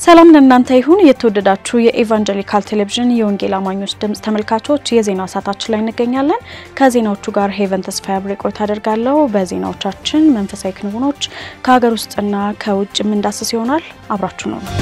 ሰላም ለእናንተ ይሁን። የተወደዳችሁ የኢቫንጀሊካል ቴሌቪዥን የወንጌል አማኞች ድምጽ ተመልካቾች የዜና ሰዓታችን ላይ እንገኛለን። ከዜናዎቹ ጋር ሄቨን ተስፋ አብሬ ቆይታ አደርጋለሁ። በዜናዎቻችን መንፈሳዊ ክንውኖች ከሀገር ውስጥና ከውጭ የምንዳስስ ይሆናል። አብራችሁ ነው።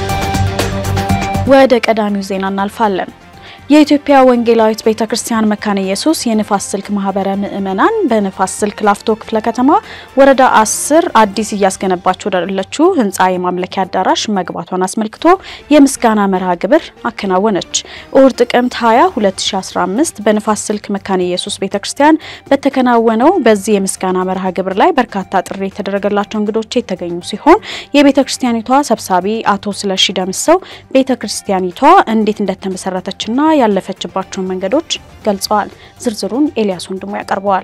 ወደ ቀዳሚው ዜና እናልፋለን። የኢትዮጵያ ወንጌላዊት ቤተ ክርስቲያን መካነ ኢየሱስ የንፋስ ስልክ ማህበረ ምእመናን በንፋስ ስልክ ላፍቶ ክፍለ ከተማ ወረዳ አስር አዲስ እያስገነባች ወዳለችው ህንፃ የማምለኪያ አዳራሽ መግባቷን አስመልክቶ የምስጋና መርሃ ግብር አከናወነች። እሁድ ጥቅምት 20 2015 በንፋስ ስልክ መካነ ኢየሱስ ቤተ ክርስቲያን በተከናወነው በዚህ የምስጋና መርሃ ግብር ላይ በርካታ ጥሪ የተደረገላቸው እንግዶች የተገኙ ሲሆን የቤተ ክርስቲያኒቷ ሰብሳቢ አቶ ስለሺ ደምሰው ቤተ ክርስቲያኒቷ እንዴት እንደተመሰረተችና ያለፈችባቸውን መንገዶች ገልጸዋል። ዝርዝሩን ኤልያስ ወንድሙ ያቀርበዋል።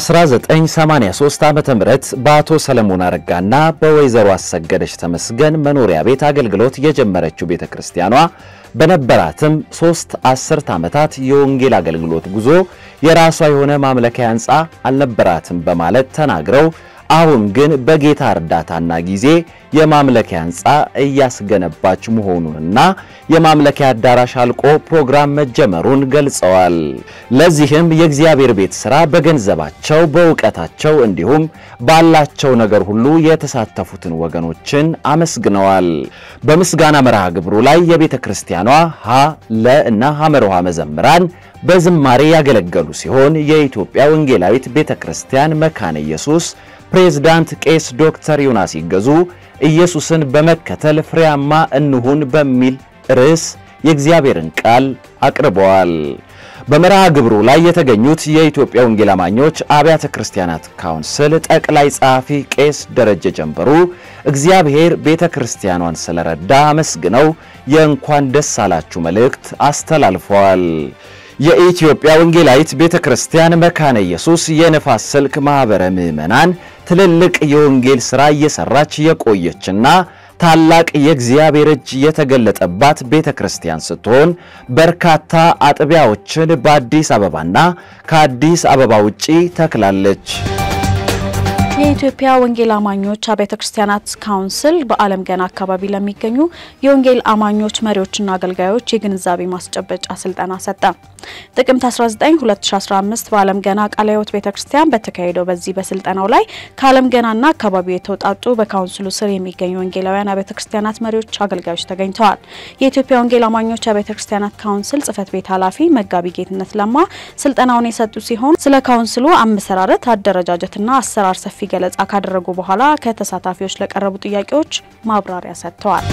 በ1983 ዓ.ም በአቶ ሰለሞን አረጋና በወይዘሮ አሰገደች ተመስገን መኖሪያ ቤት አገልግሎት የጀመረችው ቤተ ክርስቲያኗ በነበራትም ሶስት አስርት ዓመታት የወንጌል አገልግሎት ጉዞ የራሷ የሆነ ማምለኪያ ሕንፃ አልነበራትም በማለት ተናግረው አሁን ግን በጌታ እርዳታና ጊዜ የማምለኪያ ሕንፃ እያስገነባች መሆኑንና የማምለኪያ አዳራሽ አልቆ ፕሮግራም መጀመሩን ገልጸዋል። ለዚህም የእግዚአብሔር ቤት ሥራ በገንዘባቸው በእውቀታቸው እንዲሁም ባላቸው ነገር ሁሉ የተሳተፉትን ወገኖችን አመስግነዋል። በምስጋና መርሃ ግብሩ ላይ የቤተ ክርስቲያኗ ሀ ለ እና ሐመርሃ መዘምራን በዝማሬ ያገለገሉ ሲሆን የኢትዮጵያ ወንጌላዊት ቤተ ክርስቲያን መካነ ኢየሱስ ፕሬዝዳንት ቄስ ዶክተር ዮናስ ይገዙ ኢየሱስን በመከተል ፍሬያማ እንሁን በሚል ርዕስ የእግዚአብሔርን ቃል አቅርበዋል። በመርሃ ግብሩ ላይ የተገኙት የኢትዮጵያ ወንጌል አማኞች አብያተ ክርስቲያናት ካውንስል ጠቅላይ ጸሐፊ ቄስ ደረጀ ጀንበሩ እግዚአብሔር ቤተ ክርስቲያኗን ስለረዳ አመስግነው የእንኳን ደስ አላችሁ መልእክት አስተላልፈዋል። የኢትዮጵያ ወንጌላዊት ቤተ ክርስቲያን መካነ ኢየሱስ የንፋስ ስልክ ማኅበረ ምዕመናን ትልልቅ የወንጌል ሥራ እየሠራች የቆየችና ታላቅ የእግዚአብሔር እጅ የተገለጠባት ቤተ ክርስቲያን ስትሆን በርካታ አጥቢያዎችን በአዲስ አበባና ከአዲስ አበባ ውጪ ተክላለች። የኢትዮጵያ ወንጌል አማኞች አብያተ ክርስቲያናት ካውንስል በዓለም ገና አካባቢ ለሚገኙ የወንጌል አማኞች መሪዎችና አገልጋዮች የግንዛቤ ማስጨበጫ ስልጠና ሰጠ። ጥቅምት 19 2015 በዓለም ገና ቃለ ሕይወት ቤተ ክርስቲያን በተካሄደው በዚህ በስልጠናው ላይ ከዓለም ገናና አካባቢው የተውጣጡ በካውንስሉ ስር የሚገኙ ወንጌላውያን አብያተ ክርስቲያናት መሪዎች፣ አገልጋዮች ተገኝተዋል። የኢትዮጵያ ወንጌል አማኞች አብያተ ክርስቲያናት ካውንስል ጽህፈት ቤት ኃላፊ መጋቢ ጌትነት ለማ ስልጠናውን የሰጡ ሲሆን ስለ ካውንስሉ አመሰራረት፣ አደረጃጀትና አሰራር ሰፊ ገለጻ ካደረጉ በኋላ ከተሳታፊዎች ለቀረቡ ጥያቄዎች ማብራሪያ ሰጥተዋል።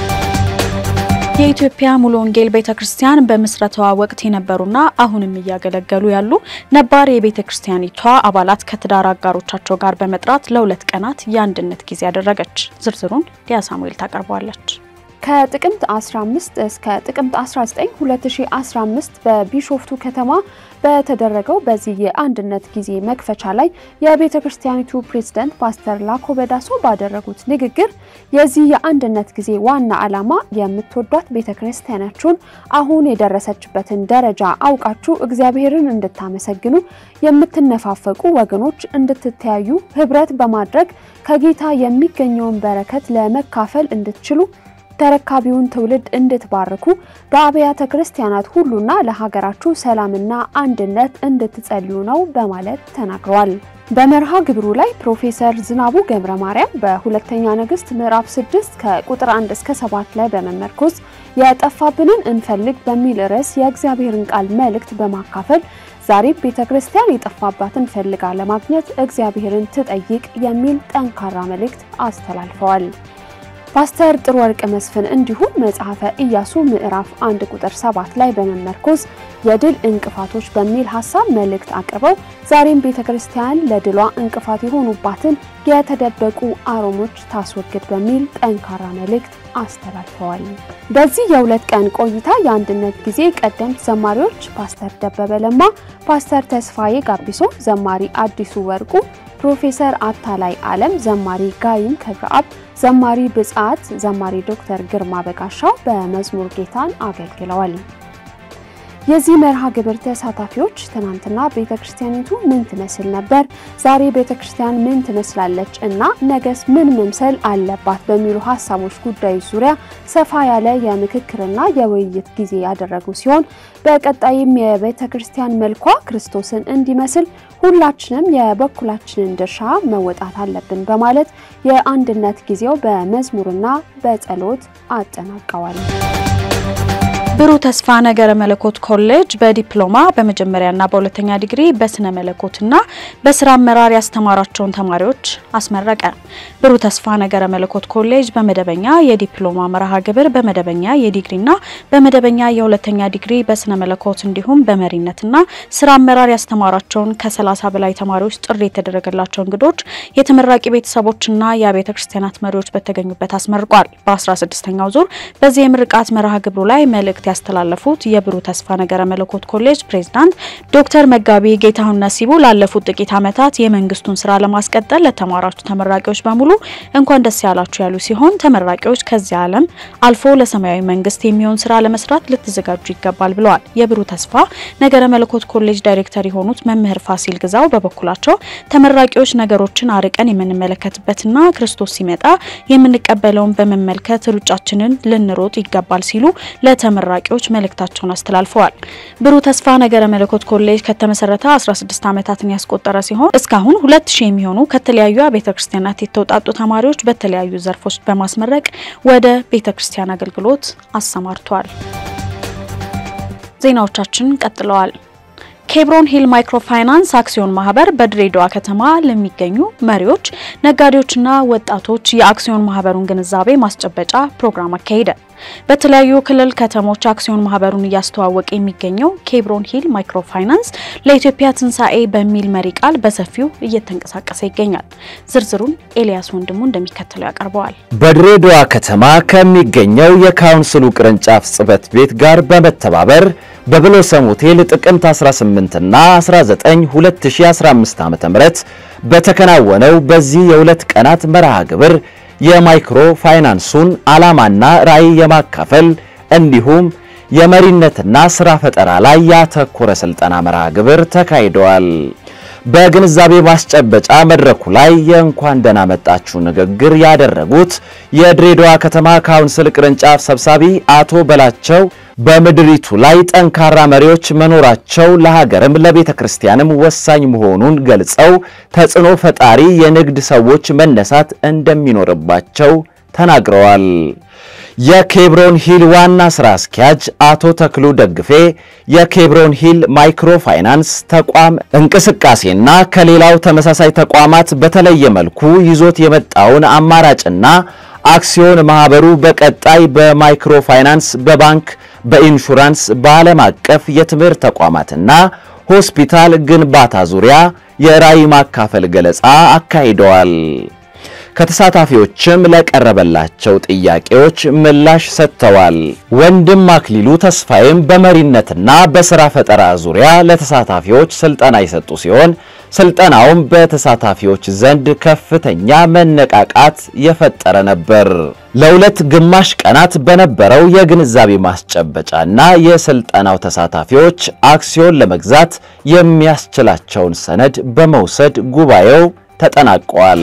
የኢትዮጵያ ሙሉ ወንጌል ቤተ ክርስቲያን በምስረታዋ ወቅት የነበሩና አሁንም እያገለገሉ ያሉ ነባር የቤተ ክርስቲያኒቷ አባላት ከትዳር አጋሮቻቸው ጋር በመጥራት ለሁለት ቀናት የአንድነት ጊዜ ያደረገች። ዝርዝሩን ሊያ ሳሙኤል ታቀርበዋለች። ከጥቅምት 15 እስከ ጥቅምት 19 2015 በቢሾፍቱ ከተማ በተደረገው በዚህ የአንድነት ጊዜ መክፈቻ ላይ የቤተ ክርስቲያኒቱ ፕሬዝዳንት ፓስተር ላኮ በዳሶ ባደረጉት ንግግር የዚህ የአንድነት ጊዜ ዋና ዓላማ የምትወዷት ቤተ ክርስቲያናችሁን አሁን የደረሰችበትን ደረጃ አውቃችሁ እግዚአብሔርን እንድታመሰግኑ፣ የምትነፋፈቁ ወገኖች እንድትተያዩ፣ ህብረት በማድረግ ከጌታ የሚገኘውን በረከት ለመካፈል እንድትችሉ ተረካቢውን ትውልድ እንድትባርኩ በአብያተ ክርስቲያናት ሁሉና ለሀገራችሁ ሰላምና አንድነት እንድትጸልዩ ነው በማለት ተናግረዋል። በመርሃ ግብሩ ላይ ፕሮፌሰር ዝናቡ ገብረ ማርያም በሁለተኛ ነገሥት ምዕራፍ 6 ከቁጥር 1 እስከ 7 ላይ በመመርኮዝ የጠፋብንን እንፈልግ በሚል ርዕስ የእግዚአብሔርን ቃል መልእክት በማካፈል ዛሬ ቤተ ክርስቲያን የጠፋባትን ፈልጋ ለማግኘት እግዚአብሔርን ትጠይቅ የሚል ጠንካራ መልእክት አስተላልፈዋል። ፓስተር ጥሩ ወርቅ መስፍን እንዲሁም መጽሐፈ ኢያሱ ምዕራፍ አንድ ቁጥር ሰባት ላይ በመመርኮዝ የድል እንቅፋቶች በሚል ሀሳብ መልእክት አቅርበው ዛሬም ቤተ ክርስቲያን ለድሏ እንቅፋት የሆኑባትን የተደበቁ አሮሞች ታስወግድ በሚል ጠንካራ መልእክት አስተላልፈዋል። በዚህ የሁለት ቀን ቆይታ የአንድነት ጊዜ ቀደምት ዘማሪዎች ፓስተር ደበበ ለማ፣ ፓስተር ተስፋዬ ጋቢሶ፣ ዘማሪ አዲሱ ወርቁ ፕሮፌሰር አታላይ አለም፣ ዘማሪ ጋይም ክብረአብ፣ ዘማሪ ብጻት፣ ዘማሪ ዶክተር ግርማ በጋሻው በመዝሙር ጌታን አገልግለዋል። የዚህ መርሃ ግብር ተሳታፊዎች ትናንትና ቤተ ክርስቲያኒቱ ምን ትመስል ነበር፣ ዛሬ ቤተ ክርስቲያን ምን ትመስላለች እና ነገስ ምን መምሰል አለባት በሚሉ ሀሳቦች ጉዳዮች ዙሪያ ሰፋ ያለ የምክክርና የውይይት ጊዜ ያደረጉ ሲሆን በቀጣይም የቤተ ክርስቲያን መልኳ ክርስቶስን እንዲመስል ሁላችንም የበኩላችንን ድርሻ መወጣት አለብን በማለት የአንድነት ጊዜው በመዝሙርና በጸሎት አጠናቀዋል። ብሩህ ተስፋ ነገረ መለኮት ኮሌጅ በዲፕሎማ በመጀመሪያና በሁለተኛ ዲግሪ በስነ መለኮትና በስራ አመራር ያስተማራቸውን ተማሪዎች አስመረቀ። ብሩህ ተስፋ ነገረ መለኮት ኮሌጅ በመደበኛ የዲፕሎማ መርሃ ግብር በመደበኛ የዲግሪና በመደበኛ የሁለተኛ ዲግሪ በስነ መለኮት እንዲሁም በመሪነትና ስራ አመራር ያስተማራቸውን ከ30 በላይ ተማሪዎች ጥሪ የተደረገላቸው እንግዶች፣ የተመራቂ ቤተሰቦችና የአብያተ ክርስቲያናት መሪዎች በተገኙበት አስመርቋል። በ16ኛው ዙር በዚህ የምርቃት መርሃ ግብሩ ላይ መልእክት ያስተላለፉት የብሩህ ተስፋ ነገረ መለኮት ኮሌጅ ፕሬዝዳንት ዶክተር መጋቢ ጌታሁን ነሲቡ ላለፉት ጥቂት ዓመታት የመንግስቱን ስራ ለማስቀጠል ለተማራችሁ ተመራቂዎች በሙሉ እንኳን ደስ ያላችሁ ያሉ ሲሆን ተመራቂዎች ከዚህ ዓለም አልፎ ለሰማያዊ መንግስት የሚሆን ስራ ለመስራት ልትዘጋጁ ይገባል ብለዋል። የብሩህ ተስፋ ነገረ መለኮት ኮሌጅ ዳይሬክተር የሆኑት መምህር ፋሲል ግዛው በበኩላቸው ተመራቂዎች ነገሮችን አርቀን የምንመለከትበትና ክርስቶስ ሲመጣ የምንቀበለውን በመመልከት ሩጫችንን ልንሮጥ ይገባል ሲሉ ለተመራ ተመራቂዎች መልእክታቸውን አስተላልፈዋል። ብሩህ ተስፋ ነገረ መለኮት ኮሌጅ ከተመሰረተ 16 ዓመታትን ያስቆጠረ ሲሆን እስካሁን 2000 የሚሆኑ ከተለያዩ ቤተ ክርስቲያናት የተውጣጡ ተማሪዎች በተለያዩ ዘርፎች በማስመረቅ ወደ ቤተ ክርስቲያን አገልግሎት አሰማርቷል። ዜናዎቻችን ቀጥለዋል። ኬብሮን ሂል ማይክሮ ፋይናንስ አክሲዮን ማህበር በድሬዳዋ ከተማ ለሚገኙ መሪዎች፣ ነጋዴዎችና ወጣቶች የአክሲዮን ማህበሩን ግንዛቤ ማስጨበጫ ፕሮግራም አካሄደ። በተለያዩ ክልል ከተሞች አክሲዮን ማህበሩን እያስተዋወቀ የሚገኘው ኬብሮን ሂል ማይክሮ ፋይናንስ ለኢትዮጵያ ትንሣኤ በሚል መሪ ቃል በሰፊው እየተንቀሳቀሰ ይገኛል። ዝርዝሩን ኤልያስ ወንድሙ እንደሚከተለው ያቀርበዋል። በድሬዳዋ ከተማ ከሚገኘው የካውንስሉ ቅርንጫፍ ጽህፈት ቤት ጋር በመተባበር በብሎሰም ሆቴል ጥቅምት 18 እና 19 2015 ዓ.ም በተከናወነው በዚህ የሁለት ቀናት መርሃ ግብር የማይክሮ ፋይናንሱን ዓላማና ራዕይ የማካፈል እንዲሁም የመሪነትና ስራ ፈጠራ ላይ ያተኮረ ስልጠና መርሃ ግብር ተካሂደዋል። በግንዛቤ ማስጨበጫ መድረኩ ላይ የእንኳን ደህና መጣችሁ ንግግር ያደረጉት የድሬዳዋ ከተማ ካውንስል ቅርንጫፍ ሰብሳቢ አቶ በላቸው በምድሪቱ ላይ ጠንካራ መሪዎች መኖራቸው ለሀገርም ለቤተ ክርስቲያንም ወሳኝ መሆኑን ገልጸው ተጽዕኖ ፈጣሪ የንግድ ሰዎች መነሳት እንደሚኖርባቸው ተናግረዋል። የኬብሮን ሂል ዋና ስራ አስኪያጅ አቶ ተክሉ ደግፌ የኬብሮን ሂል ማይክሮ ፋይናንስ ተቋም እንቅስቃሴና ከሌላው ተመሳሳይ ተቋማት በተለየ መልኩ ይዞት የመጣውን አማራጭና አክሲዮን ማህበሩ በቀጣይ በማይክሮ ፋይናንስ፣ በባንክ፣ በኢንሹራንስ፣ በዓለም አቀፍ የትምህርት ተቋማትና ሆስፒታል ግንባታ ዙሪያ የራዕይ ማካፈል ገለጻ አካሂደዋል። ከተሳታፊዎችም ለቀረበላቸው ጥያቄዎች ምላሽ ሰጥተዋል። ወንድም አክሊሉ ተስፋዬም በመሪነትና በስራ ፈጠራ ዙሪያ ለተሳታፊዎች ስልጠና የሰጡ ሲሆን ስልጠናውም በተሳታፊዎች ዘንድ ከፍተኛ መነቃቃት የፈጠረ ነበር። ለሁለት ግማሽ ቀናት በነበረው የግንዛቤ ማስጨበጫና የስልጠናው ተሳታፊዎች አክሲዮን ለመግዛት የሚያስችላቸውን ሰነድ በመውሰድ ጉባኤው ተጠናቋል።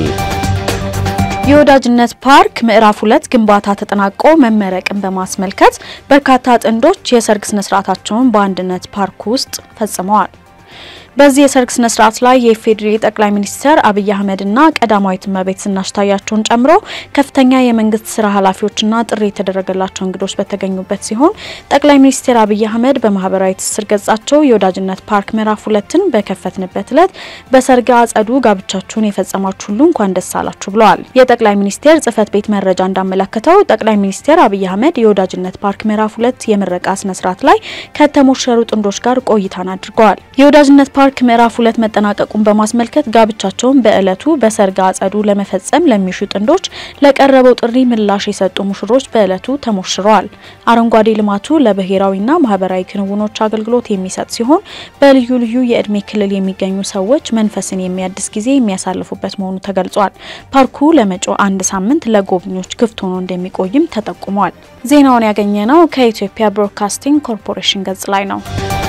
የወዳጅነት ፓርክ ምዕራፍ ሁለት ግንባታ ተጠናቆ መመረቅን በማስመልከት በርካታ ጥንዶች የሰርግ ስነስርዓታቸውን በአንድነት ፓርክ ውስጥ ፈጽመዋል። በዚህ የሰርግ ስነ ስርዓት ላይ የኢፌዴሪ ጠቅላይ ሚኒስትር አብይ አህመድና ቀዳማዊት እመቤት ዝናሽ ታያቸውን ጨምሮ ከፍተኛ የመንግስት ስራ ኃላፊዎችና ጥሪ የተደረገላቸው እንግዶች በተገኙበት ሲሆን ጠቅላይ ሚኒስትር አብይ አህመድ በማህበራዊ ትስስር ገጻቸው የወዳጅነት ፓርክ ምዕራፍ ሁለትን በከፈትንበት ዕለት በሰርግ አጸዱ ጋብቻችሁን የፈጸማችሁ ሁሉ እንኳን ደስ አላችሁ ብለዋል። የጠቅላይ ሚኒስቴር ጽህፈት ቤት መረጃ እንዳመለከተው ጠቅላይ ሚኒስትር አብይ አህመድ የወዳጅነት ፓርክ ምዕራፍ ሁለት የምረቃ ስነ ስርዓት ላይ ከተሞሸሩ ጥንዶች ጋር ቆይታን አድርገዋል። የወዳጅነት ፓርክ ምዕራፍ ሁለት መጠናቀቁን በማስመልከት ጋብቻቸውን በዕለቱ በሰርግ አጸዱ ለመፈጸም ለሚሹ ጥንዶች ለቀረበው ጥሪ ምላሽ የሰጡ ሙሽሮች በዕለቱ ተሞሽረዋል። አረንጓዴ ልማቱ ለብሔራዊና ማህበራዊ ክንውኖች አገልግሎት የሚሰጥ ሲሆን በልዩ ልዩ የእድሜ ክልል የሚገኙ ሰዎች መንፈስን የሚያድስ ጊዜ የሚያሳልፉበት መሆኑ ተገልጿል። ፓርኩ ለመጪው አንድ ሳምንት ለጎብኚዎች ክፍት ሆኖ እንደሚቆይም ተጠቁሟል። ዜናውን ያገኘ ነው ከኢትዮጵያ ብሮድካስቲንግ ኮርፖሬሽን ገጽ ላይ ነው።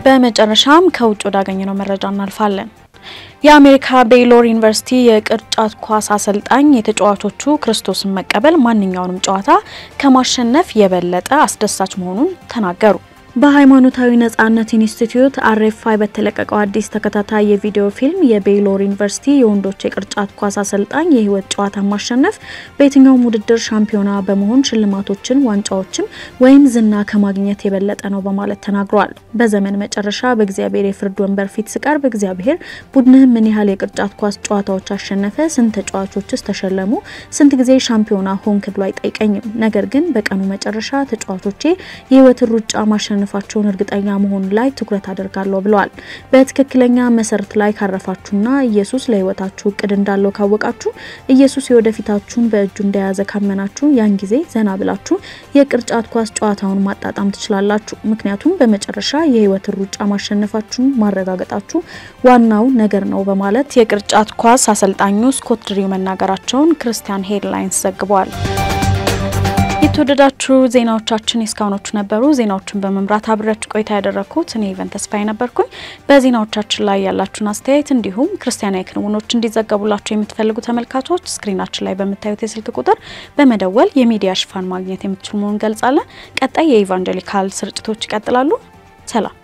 በመጨረሻም ከውጭ ወዳገኘነው መረጃ እናልፋለን። የአሜሪካ ቤይሎር ዩኒቨርሲቲ የቅርጫት ኳስ አሰልጣኝ የተጫዋቾቹ ክርስቶስን መቀበል ማንኛውንም ጨዋታ ከማሸነፍ የበለጠ አስደሳች መሆኑን ተናገሩ። በሃይማኖታዊ ነጻነት ኢንስቲትዩት አርኤፍአይ በተለቀቀው አዲስ ተከታታይ የቪዲዮ ፊልም የቤይሎር ዩኒቨርሲቲ የወንዶች የቅርጫት ኳስ አሰልጣኝ የህይወት ጨዋታ ማሸነፍ በየትኛውም ውድድር ሻምፒዮና በመሆን ሽልማቶችን፣ ዋንጫዎችን ወይም ዝና ከማግኘት የበለጠ ነው በማለት ተናግሯል። በዘመን መጨረሻ በእግዚአብሔር የፍርድ ወንበር ፊት ስቀርብ እግዚአብሔር ቡድንህ ምን ያህል የቅርጫት ኳስ ጨዋታዎች አሸነፈ፣ ስንት ተጫዋቾችስ ተሸለሙ፣ ስንት ጊዜ ሻምፒዮና ሆንክ ብሎ አይጠይቀኝም። ነገር ግን በቀኑ መጨረሻ ተጫዋቾቼ የህይወትን ሩጫ ማሸነፍ ማሸነፋቸውን እርግጠኛ መሆን ላይ ትኩረት አደርጋለሁ ብለዋል። በትክክለኛ መሰረት ላይ ካረፋችሁና ኢየሱስ ለህይወታችሁ እቅድ እንዳለው ካወቃችሁ፣ ኢየሱስ የወደፊታችሁን በእጁ እንደያዘ ካመናችሁ፣ ያን ጊዜ ዘና ብላችሁ የቅርጫት ኳስ ጨዋታውን ማጣጣም ትችላላችሁ። ምክንያቱም በመጨረሻ የህይወትን ሩጫ ማሸነፋችሁን ማረጋገጣችሁ ዋናው ነገር ነው በማለት የቅርጫት ኳስ አሰልጣኙ ስኮት ድሪው መናገራቸውን ክርስቲያን ሄድላይንስ ዘግቧል። የተወደዳችሁ ዜናዎቻችን የእስካሁኖቹ ነበሩ። ዜናዎቹን በመምራት አብሬያችሁ ቆይታ ያደረግኩት እኔ ኢቨን ተስፋዬ ነበርኩኝ። በዜናዎቻችን ላይ ያላችሁን አስተያየት እንዲሁም ክርስቲያናዊ ክንውኖች እንዲዘገቡላችሁ የምትፈልጉ ተመልካቾች ስክሪናችን ላይ በምታዩት የስልክ ቁጥር በመደወል የሚዲያ ሽፋን ማግኘት የምትችሉ መሆኑን ገልጻለን። ቀጣይ የኢቫንጀሊካል ስርጭቶች ይቀጥላሉ። ሰላም